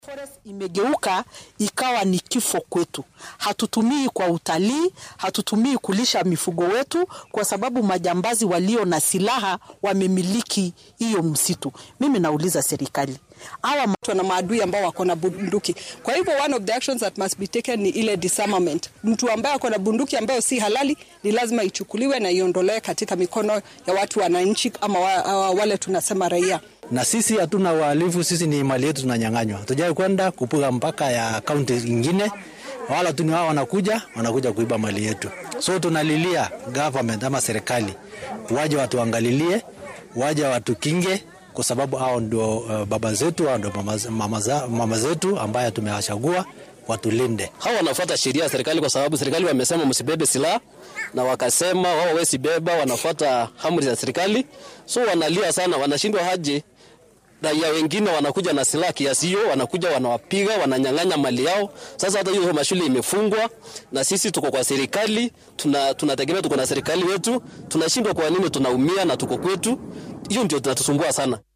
Forest imegeuka ikawa ni kifo kwetu. Hatutumii kwa utalii, hatutumii kulisha mifugo wetu, kwa sababu majambazi walio na silaha wamemiliki hiyo msitu. Mimi nauliza serikali, hawa watu na maadui ambao wako na bunduki. Kwa hivyo one of the actions that must be taken ni ile disarmament. Mtu ambaye ako na bunduki ambayo si halali ni lazima ichukuliwe na iondolewe katika mikono ya watu wananchi ama wa, wale tunasema raia na sisi hatuna uhalifu, sisi ni mali yetu tunanyang'anywa. Tujai kwenda kupiga mpaka ya kaunti ingine, wala tu ni wao wanakuja wanakuja kuiba mali yetu. So tunalilia government ama serikali waje watuangalilie, waje watukinge, kwa sababu hao ndio uh, baba zetu, hao ndio mama, mama, mama zetu ambaye tumewachagua watulinde. Hao wanafuata sheria ya serikali, kwa sababu serikali wamesema msibebe silaha na wakasema wao hawezi beba, wanafuata amri za serikali. So wanalia sana, wanashindwa haje raia wengine wanakuja na silaha kiasi hiyo, wanakuja wanawapiga, wananyang'anya mali yao. Sasa hata hiyo mashule imefungwa, na sisi tuko kwa serikali, tunategemea tuna tuko na serikali wetu, tunashindwa. Kwa nini tunaumia na tuko kwetu? Hiyo ndio tunatusumbua sana.